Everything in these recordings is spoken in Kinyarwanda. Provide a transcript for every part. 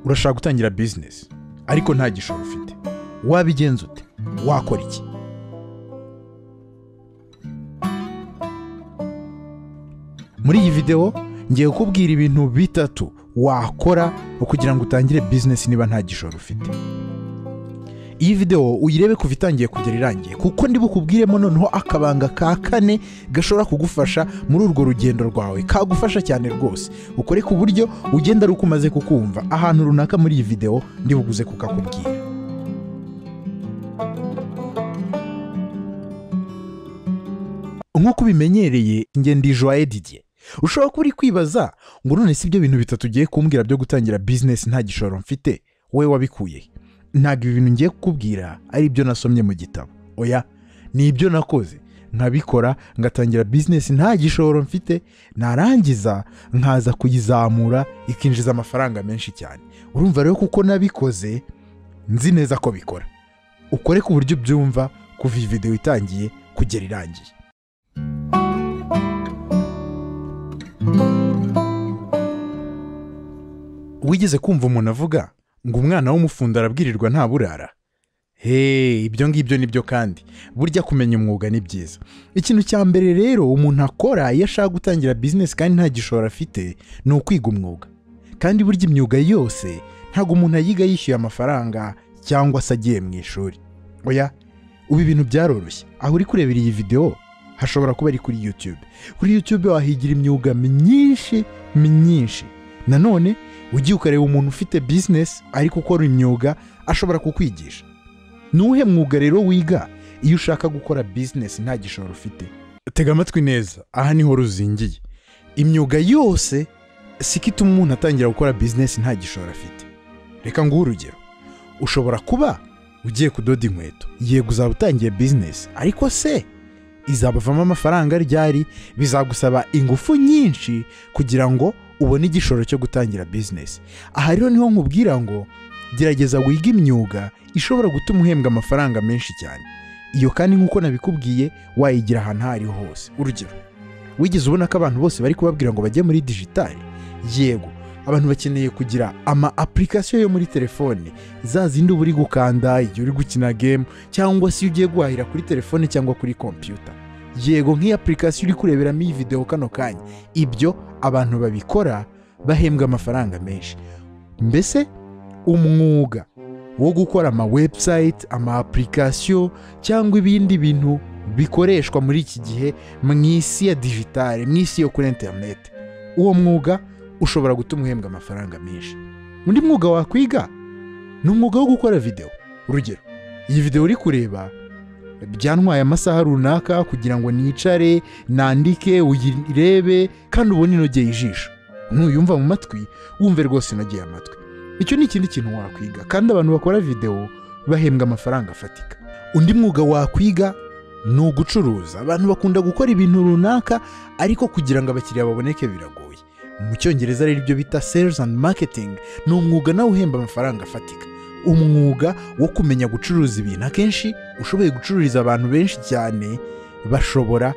urashaka gutangira bizinesi ariko nta gishoro ufite wabigenza ute wakora iki muri iyi videwo ngiye kukubwira ibintu bitatu wakora kugira ngo utangire bizinesi niba nta gishoro ufite iyi videwo uyirebe kuva itangiye kugera irangiye kuko bukubwiremo noneho akabanga ka kane gashobora kugufasha muri urwo rugendo rwawe kagufasha cyane rwose ukore ku buryo ugenda ari uko umaze kukumva ahantu runaka muri iyi videwo buguze kukakubwira nk'uko ubimenyereye ingendo ijuwaye didiye ushobora kuba uri kwibaza ngo none si ibyo bintu bitatu ugiye kumbwira byo gutangira bizinesi nta gishoro mfite we wabikuyehe ntabwo ibintu ngiye kukubwira ari ibyo nasomye mu gitabo oya ni ibyo nakoze nkabikora ngatangira bizinesi nta gishoro mfite narangiza nkaza kuyizamura ikinjiza amafaranga menshi cyane urumva rero kuko nabikoze nzi neza ko bikora ukore ku buryo ubyumva kuva iyi videwo itangiye kugera irangiye wigeze kumva umuntu avuga ngo umwana w'umufundi arabwirirwa nta burara heee ibyo ngibyo nibyo kandi burya kumenya umwuga ni byiza ikintu cya mbere rero umuntu akora iyo ashaka gutangira bizinesi kandi nta gishoro afite ni ukwiga umwuga kandi burya imyuga yose ntabwo umuntu ayiga yishyuye amafaranga cyangwa se agiye mu ishuri oya ubu ibintu byaroroshye aho uri kurebera iyi videwo hashobora kuba ari kuri yutube kuri yutube wahigira imyuga myinshi myinshi nanone ugiye ukareba umuntu ufite bizinesi ariko ukora imyuga ashobora kukwigisha nuwuhe mwuga rero wiga iyo ushaka gukora bizinesi nta gishoro ufite tega amatwi neza aha niho ruzingiye imyuga yose si ko ituma umuntu atangira gukora bizinesi nta gishoro afite reka nguhe urugero ushobora kuba ugiye kudoda inkweto yego uzaba utangiye bizinesi ariko se izabavamo amafaranga ryari bizagusaba ingufu nyinshi kugira ngo ubona igishoro cyo gutangira bizinesi aha rero niho nkubwira ngo gerageza wige imyuga ishobora gutuma uhembwa amafaranga menshi cyane iyo kandi nk'uko nabikubwiye wayigira ahantu aho ariho hose urugero wigeze ubona ko abantu bose bari kubabwira ngo bajye muri digitali yego abantu bakeneye kugira ama apurikasiyo yo muri telefone za zindi uba uri gukanda igihe uri gukina gemu cyangwa se iyo ugiye guhahira kuri telefone cyangwa kuri kompiyuta yego nk'iyo apurikasiyo uri kureberamo iyi videwo kano kanya ibyo abantu babikora bahembwa amafaranga menshi mbese umwuga wo gukora ama webusayiti ama apurikasiyo cyangwa ibindi bintu bikoreshwa muri iki gihe mu isi ya digitale mu isi yo kuri interineti uwo mwuga ushobora gutuma uhembwa amafaranga menshi undi mwuga wakwiga ni umwuga wo gukora videwo urugero iyi videwo uri kureba byantwaye amasaha runaka kugira ngo nicare nandike uyirebe kandi ubone inogeye ijisho nuyumva mu matwi wumve rwose inogeye amatwi icyo ni ikindi kintu wakwiga kandi abantu bakora videwo bahembwa amafaranga afatika undi mwuga wakwiga ni ugucuruza abantu bakunda gukora ibintu runaka ariko kugira ngo abakiriya baboneke biragoye mu cyongereza rero ibyo bita sales and marketing ni umwuga nawe uhemba amafaranga afatika umwuga wo kumenya gucuruza ibintu akenshi ushoboye gucururiza abantu benshi cyane bashobora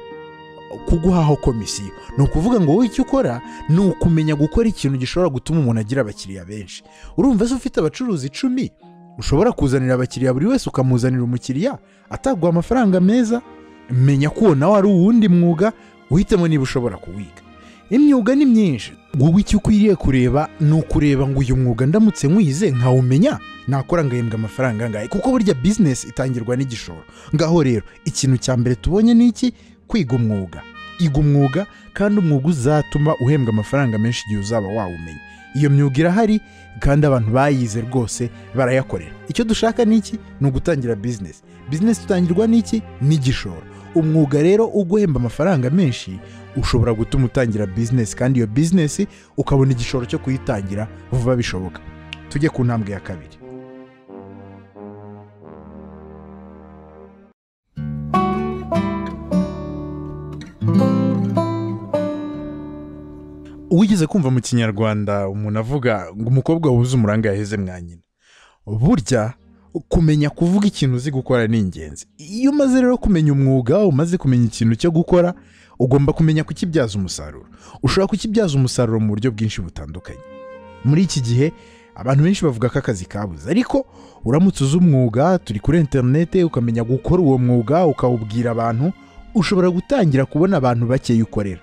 kuguhaho komisiyo ni ukuvuga ngo wowe icyo ukora ni ukumenya gukora ikintu gishobora gutuma umuntu agira abakiriya benshi urumva se ufite abacuruzi icumi ushobora kuzanira abakiriya buri wese ukamuzanira umukiriya ataguha amafaranga meza menya ko nawe ari uwundi mwuga uhitemo niba ushobora kuwiga imyuga ni myinshi wowe icyo ukwiriye kureba ni ukureba ngo uyu mwuga ndamutse nkwize nkawumenya nakora ngahembwa amafaranga angahe kuko burya bizinesi itangirwa n'igishoro ngaho rero ikintu cya mbere tubonye ni iki kwiga umwuga iga umwuga kandi umwuga uzatuma uhembwa amafaranga menshi igihe uzaba wawumenya iyo myuga irahari kandi abantu bayize rwose barayakorera icyo dushaka ni iki ni ugutangira bizinesi bizinesi itangirwa n'iki n'igishoro umwuga rero uguhemba amafaranga menshi ushobora gutuma utangira bizinesi kandi iyo bizinesi ukabona igishoro cyo kuyitangira vuba bishoboka tujye ku ntambwe ya kabiri wigeze kumva mu kinyarwanda umuntu avuga ngo umukobwa wuzuye umuranga yaheze mwa nyina burya kumenya kuvuga ikintu uzi gukora ni ingenzi iyo umaze rero kumenya umwuga umaze kumenya ikintu cyo gukora ugomba kumenya kukibyaza umusaruro ushobora kukibyaza umusaruro mu buryo bwinshi butandukanye muri iki gihe abantu benshi bavuga ko akazi kabuze ariko uramutse uzi umwuga turi kuri interinete ukamenya gukora uwo mwuga ukawubwira abantu ushobora gutangira kubona abantu bakeya ukorera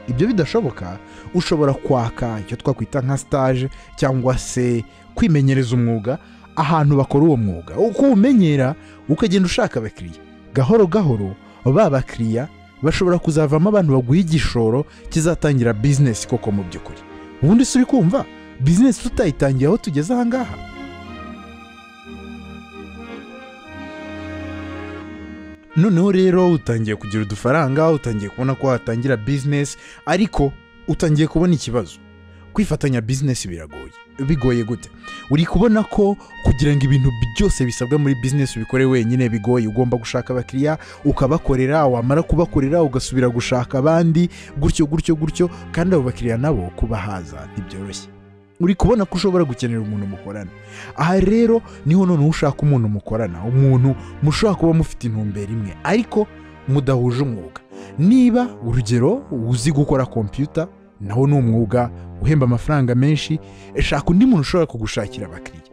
ibyo bidashoboka ushobora kwaka icyo twakwita nka sitaje cyangwa se kwimenyereza umwuga ahantu bakora uwo mwuga uko uwumenyera ukagenda ushaka abakiriya gahoro gahoro ba bakiriya bashobora kuzavamo abantu baguha igishoro kizatangira bizinesi koko mu by'ukuri ubundi si uri kumva bizinesi tutayitangiye aho tugeze aha ngaha noneho rero utangiye kugira udufaranga utangiye kubona ko watangira bizinesi ariko utangiye kubona ikibazo kwifatanya bizinesi biragoye bigoye gute uri kubona ko kugira ngo ibintu byose bisabwa muri bizinesi ubikore wenyine bigoye ugomba gushaka abakiriya ukabakorera wamara kubakorera ugasubira gushaka abandi gutyo gutyo gutyo kandi abo bakiriya nabo kubahaza ntibyoroshye uri kubona ko ushobora gukenera umuntu mukorana aha rero niho noneho ushaka umuntu mukorana umuntu mushobora kuba mufite intumbero imwe ariko mudahuje umwuga niba urugero uzi gukora kompiyuta nawo ni umwuga uhemba amafaranga menshi shaka undi muntu ushobora kugushakira abakiriya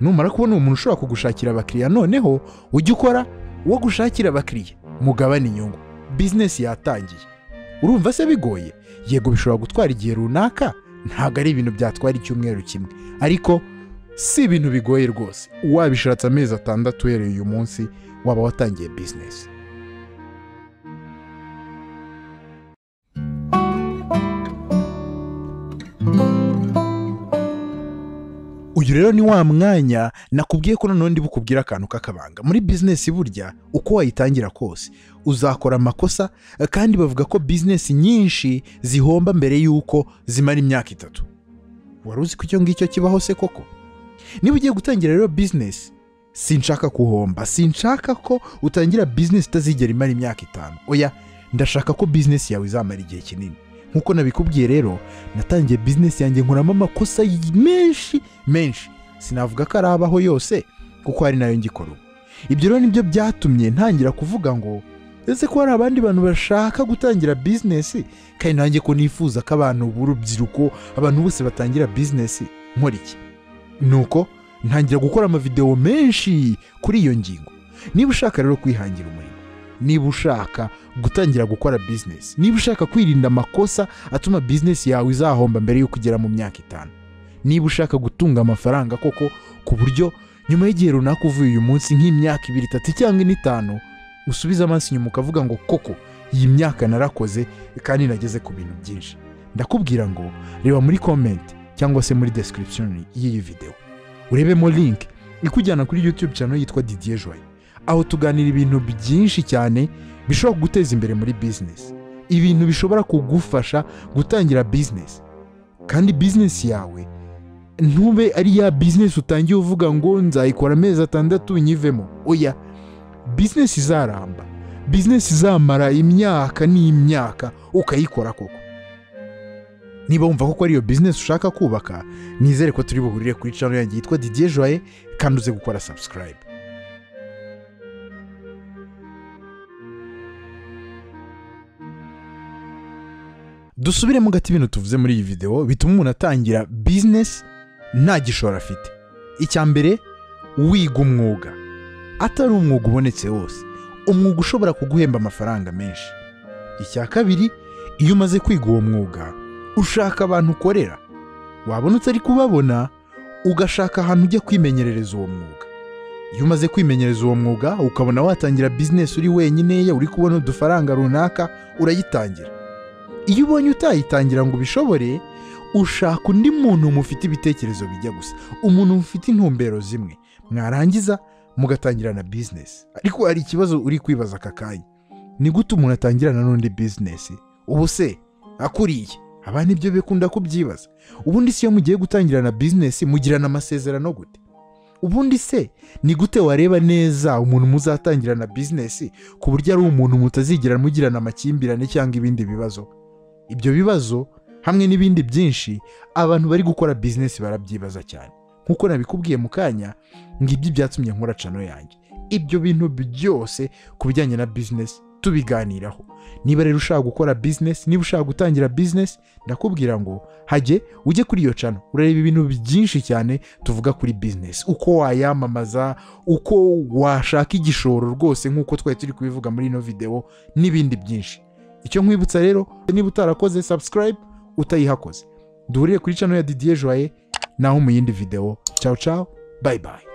numara kubona umuntu ushobora kugushakira abakiriya noneho ujya ukora wo gushakira abakiriya mugabane inyungu bizinesi yatangiye urumva se bigoye yego bishobora gutwara igihe runaka ntabwo ari ibintu byatwara icyumweru kimwe ariko si ibintu bigoye rwose wabishatse amezi atandatu uhereye uyu munsi waba watangiye bizinesi uyu rero ni wa mwanya nakubwiye ko noneho ndi bukubwire akantu k'akabanga muri bizinesi burya uko wayitangira kose uzakora amakosa kandi bavuga ko bizinesi nyinshi zihomba mbere y'uko zimara imyaka itatu wari uzi ko icyo ngicyo kibaho se koko niba ugiye gutangira rero bizinesi sinshaka kuhomba sinshaka ko utangira bizinesi itazigera imara imyaka itanu oya ndashaka ko bizinesi yawe izamara igihe kinini nk'uko nabikubwiye rero natangiye bizinesi yanjye nkuramo amakosa menshi menshi sinavuga ko arabaho yose kuko hari nayo ngikora ubu ibyo rero nibyo byatumye ntangira kuvuga ngo ese ko hari abandi bantu bashaka gutangira bizinesi kandi nanjye ko nifuza ko abantu b'urubyiruko abantu bose batangira bizinesi nkora iki ni uko ntangira gukora amavidewo menshi kuri iyo ngingo niba ushaka rero kwihangira umurimo niba ushaka gutangira gukora bizinesi niba ushaka kwirinda amakosa atuma bizinesi yawe izahomba mbere y'uko ugera mu myaka itanu niba ushaka gutunga amafaranga koko ku buryo nyuma y'igihe runaka uvuye uyu munsi nk'imyaka ibiri itatu cyangwa ine itanu usubiza amaso inyuma ukavuga ngo koko iyi myaka narakoze kandi nageze ku bintu byinshi ndakubwira ngo reba muri komenti cyangwa se muri desitiribusiyoni y'iyi videwo urebemo linki ikujyana kuri yutube cyane yitwa didiye joye aho tuganira ibintu byinshi cyane bishobora kuguteza imbere muri bizinesi ibintu bishobora kugufasha gutangira bizinesi kandi bizinesi yawe ntube ari ya bizinesi utangiye uvuga ngo nzayikora amezi atandatu nyivemo oya bizinesi izaramba bizinesi izamara imyaka n'imyaka ukayikora koko niba wumva ko ari iyo bizinesi ushaka kubaka nizere ko turi buhurire kuri cano yanjye yitwa didiye joye kandi uze gukora sabusikarayibu dusubiremo gato ibintu tuvuze muri iyi videwo bituma umuntu atangira bizinesi nta gishoro afite icya mbere wiga umwuga atari umwuga ubonetse wose umwuga ushobora kuguhemba amafaranga menshi icya kabiri iyo umaze kwiga uwo mwuga ushaka abantu ukorera wabona utari kubabona ugashaka ahantu ujya kwimenyerereza uwo mwuga iyo umaze kwimenyereza uwo mwuga ukabona watangira bizinesi uri wenyine uri kubona udufaranga runaka urayitangira iyo ubonye utayitangira ngo ubishobore ushaka undi muntu mufite ibitekerezo bijya gusa umuntu mufite intumbero zimwe mwarangiza mugatangirana bizinesi ariko hari ikibazo uri kwibaza aka kanya ni gute umuntu atangirana n'undi bizinesi ubu se akuriye abana ibyo bikunda kubyibaza ubundi se iyo mugiye gutangirana bizinesi mugirana amasezerano gute ubundi se ni gute wareba neza umuntu muzatangirana bizinesi ku buryo ari umuntu mutazigera mugirana amakimbirane cyangwa ibindi bibazo ibyo bibazo hamwe n'ibindi byinshi abantu bari gukora bizinesi barabyibaza cyane nk'uko nabikubwiye mu kanya ngibyo ibyatumye nkora cano yanjye ibyo bintu byose ku bijyanye na bizinesi tubiganiraho niba rero ushaka gukora bizinesi niba ushaka gutangira bizinesi ndakubwira ngo hajye ujye kuri iyo cano urareba ibintu byinshi cyane tuvuga kuri bizinesi uko wayamamaza uko washaka igishoro rwose nk'uko twari turi kubivuga muri ino videwo n'ibindi byinshi icyo nkwibutsa rero niba utarakoze subscribe utayihakoze duhurire kuri cano ya didier joye naho mu yindi videwo cyawu cyawu bayi bayi